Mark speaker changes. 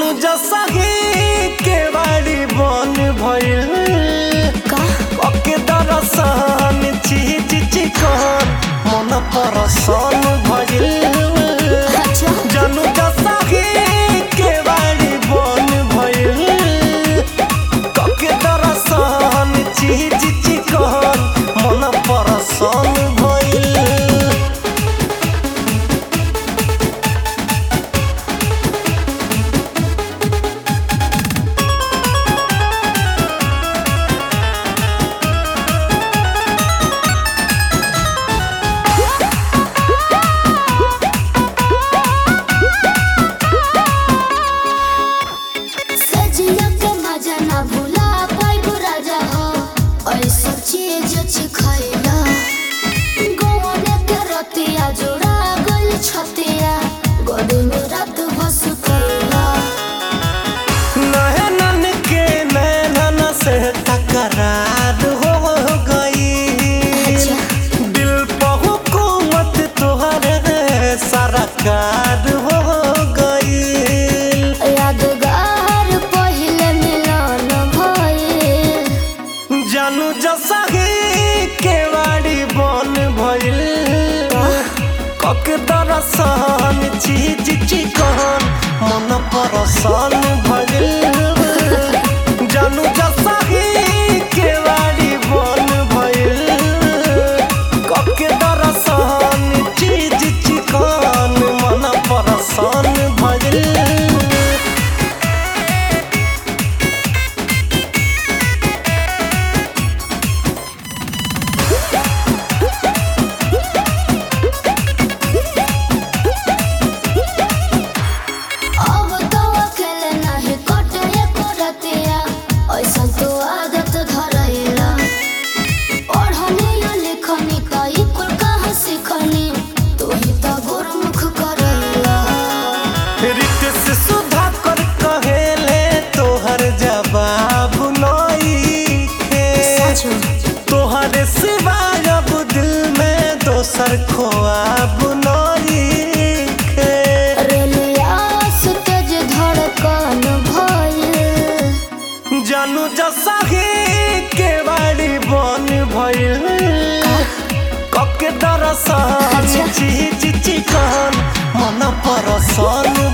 Speaker 1: जानू जसही के बाड़ी बन भइल
Speaker 2: का
Speaker 1: ओके दरसन चीज चिकन मन परसन भइल
Speaker 2: अच्छा
Speaker 1: जानू जसही के बाड़ी बन भइल ओके दरसन चीज चिकन मन परसन भइल
Speaker 2: सजिया के मजा ना भूला पाइबू राजा हो ऐसा चीज चिखैला गौने के रतिया जोड़ा गल छतिया गोदी में रात बस कैला
Speaker 1: नैनन के नैनन से तकरार हो गई
Speaker 2: अच्छा।
Speaker 1: दिल पर हुकूमत तुहरे सरकार हो गई
Speaker 2: यादगार पहिले मिलन भइल
Speaker 1: जानू जसही के बाड़ी बन भइल कक दरसन चीज चिकन मन परसन भइल जानू जसही के बाड़ी बन भइल कक दरसन चीज चिकन मन परसन भइल
Speaker 2: अब तो अकेले नहीं कटे एको रतिया ऐसा तो आदत धरैला पढ़नी या लिखनी कई कुल कहाँ सीखनी तू ही तो गुरमुख करैला
Speaker 1: रित से सुधा कर कहेले तोहर जवाब नइखे तोहर सिवाय अब दिल में दोसर खोआब नइखे
Speaker 2: रेलिया से तेज धड़कन भइल
Speaker 1: जानू जसही के बाड़ी बन भइल कके दरसन
Speaker 2: अच्छा।
Speaker 1: चीज चिकन मन परसन